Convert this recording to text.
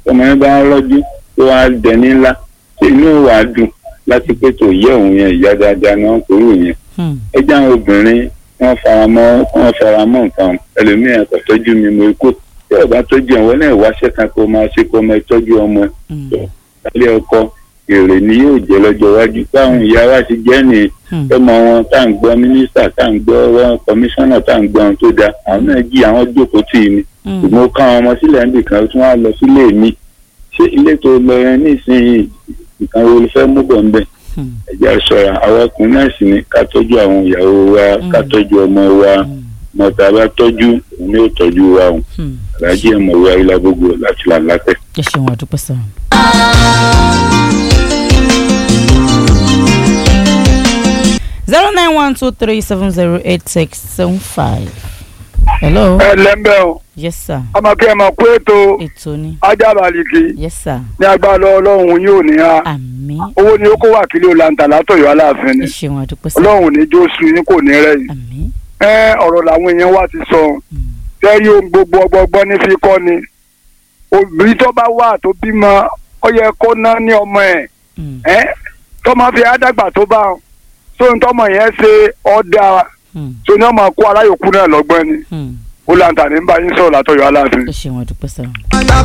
ọmọ yẹn bá ń rọ́jú tó wá dẹni ńlá ṣé inú wà á dùn láti pé tó yẹ òun yẹn ìyá dáadáa ni wọ́n kúrò yẹn Hmm. ẹ jẹ́ àwọn obìnrin wọ́n faramọ́ wọ́n faramọ́ nǹkan ẹlòmíràn kò tọ́jú mi mo kó tí ọba tọ́jú ẹ̀ wọ́n náà wáṣẹ́ kan kó máa ṣe kó máa tọ́jú ọmọ ẹ̀ Hmm. ilé ọkọ èrè ni yóò jẹ́ lọ́jọ́ iwájú báwọn ìyá wa ti jẹ́ nìyí Hmm. ọmọ wọn tá à ń gbọ́ mínísítà tá à ń gbọ́ wọn kọmíṣánná tá à ń gbọ́ ohun tó dáa àwọn náà jí àwọn jókòó tì í ni Hmm. ṣùgbọ́n ó ká àwọn ọmọ sílẹ̀ níbì kan tí wọ́n á lọ sílé mi ṣé ilé tó lọ yẹn nísìnyí nǹkan wo ló fẹ́ mú bọ̀ ńbẹ̀ Hmm. ẹ̀jẹ̀ ṣọ́ra àwọn ọkùnrin náà sì ni ká tọ́jú àwọn ìyàwó wa ká tọ́jú ọmọ wa Hmm. mọ̀tà bá tọ́jú òun ni ó tọ́jú wa o Hmm. aláàjì ẹ̀mọ̀wé ayélujágbogbo láti là látẹ̀. ẹ ṣeun àdúpẹ́ sọ. zero nine one two three seven zero eight six seven five. hello. ẹ lẹ́ńbẹ̀ o yes sir. ọmọ kí ẹ mọ̀ pé ètò ètò ni. ajábalìkì yes sir. ní agbára ọlọ́run yóò ní ha àmín. owó ni ó kó wà kílò lanta látọ̀yọ́ aláàfin ẹ ni ṣeun àdúpẹ́ sọ. ọlọ́run ní jó sun yín kò ní rẹ̀yìn àmín. ẹ ọ̀rọ̀ làwọn èèyàn wá ti sọ Hmm. tẹ́rí ohun gbogbo ọgbọgbọ́n ní fi kọ́ ni òbí tó bá wà tó bímọ ó yẹ kó ná ní ọmọ ẹ̀ Hmm. ẹ́ tọmọ fi àdàgbà tó bá sóhun tọmọ yẹn ṣe ọ̀dà Hmm. tó ní ọmọ kó aráyòkú náà lọ́gbọ́n ni Hmm. ó lanta ní bá yín sọ̀rọ̀ látọ̀yọ́ aláàfin. ẹ ṣeun àdúpẹ́ sọ. Ọjọ́